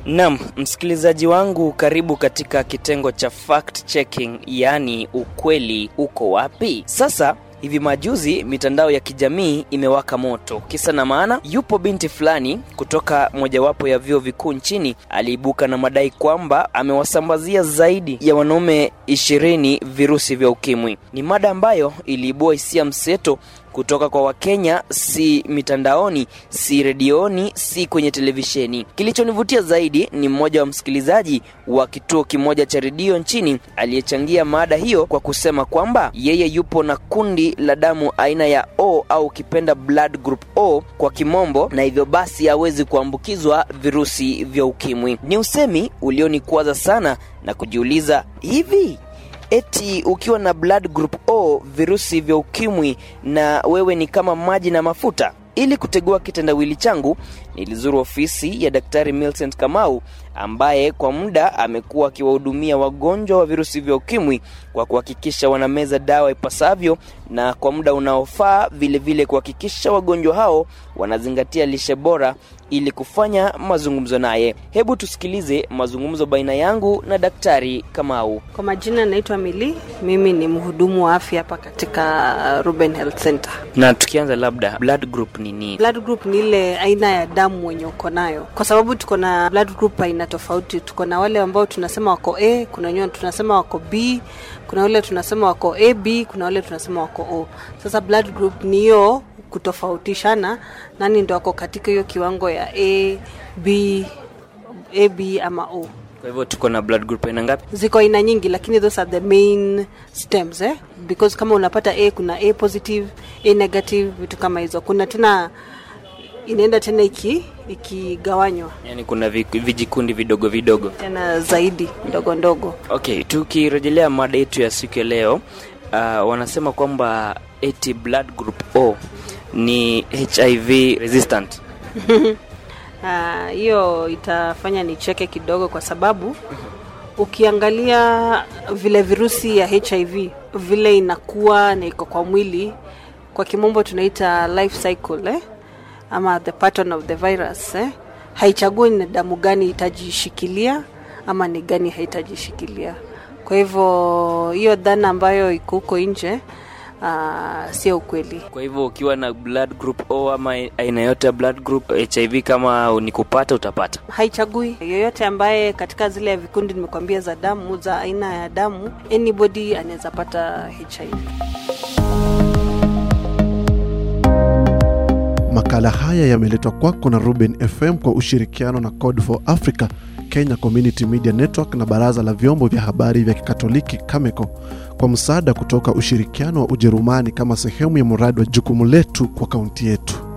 Naam, msikilizaji wangu, karibu katika kitengo cha fact checking, yaani ukweli uko wapi? Sasa hivi majuzi mitandao ya kijamii imewaka moto. Kisa na maana, yupo binti fulani kutoka mojawapo ya vyuo vikuu nchini aliibuka na madai kwamba amewasambazia zaidi ya wanaume ishirini virusi vya ukimwi. Ni mada ambayo iliibua hisia mseto kutoka kwa Wakenya, si mitandaoni, si redioni, si kwenye televisheni. Kilichonivutia zaidi ni mmoja wa msikilizaji wa kituo kimoja cha redio nchini aliyechangia mada hiyo kwa kusema kwamba yeye yupo na kundi la damu aina ya O au ukipenda blood group O kwa kimombo, na hivyo basi hawezi kuambukizwa virusi vya ukimwi. Ni usemi ulionikwaza sana na kujiuliza hivi eti ukiwa na blood group O virusi vya ukimwi na wewe ni kama maji na mafuta. Ili kutegua kitendawili changu, nilizuru ofisi ya Daktari Millicent Kamau ambaye kwa muda amekuwa akiwahudumia wagonjwa wa virusi vya ukimwi kwa kuhakikisha wanameza dawa ipasavyo na kwa muda unaofaa, vilevile kuhakikisha wagonjwa hao wanazingatia lishe bora ili kufanya mazungumzo naye. Hebu tusikilize mazungumzo baina yangu na Daktari Kamau. Kwa majina naitwa Mili, mimi ni mhudumu wa afya hapa katika Ruben Health Center. Na tukianza, labda blood group ni nini? Blood group ni ile aina ya damu wenye uko nayo, kwa sababu tuko na blood group aina tofauti. Tuko na wale ambao tunasema wako A, kuna wenyewe tunasema wako B, kuna wale tunasema wako AB, kuna wale tunasema wako O. Sasa blood group ni hiyo kutofautishana nani ndo ako katika hiyo kiwango ya A, B, AB ama O. Kwa hivyo tuko na blood group aina ngapi? Ziko aina nyingi, lakini those are the main stems eh? Because kama unapata A kuna A positive, A negative, vitu kama hizo. Kuna tena inaenda tena iki ikigawanywa Yaani kuna vi- vijikundi vidogo vidogo. tena zaidi ndogo ndogo. Okay, tukirejelea mada yetu ya siku ya leo, uh, wanasema kwamba eti blood group O ni HIV resistant. Ah, hiyo itafanya nicheke kidogo kwa sababu ukiangalia vile virusi ya HIV vile inakuwa na iko kwa mwili, kwa kimombo tunaita life cycle eh? ama the pattern of the virus eh? haichagui ni damu gani itajishikilia ama ni gani haitajishikilia. Kwa hivyo hiyo dhana ambayo iko huko nje uh, sio ukweli. Kwa hivyo ukiwa na blood group O ama aina yote ya blood group HIV, kama ni kupata utapata. haichagui yoyote ambaye katika zile vikundi nimekwambia za damu za aina ya damu anybody anaweza pata hiv Makala haya yameletwa kwako na Ruben FM kwa ushirikiano na Code for Africa, Kenya Community Media Network na Baraza la Vyombo vya Habari vya Kikatoliki Cameco kwa msaada kutoka ushirikiano wa Ujerumani kama sehemu ya mradi wa jukumu letu kwa kaunti yetu.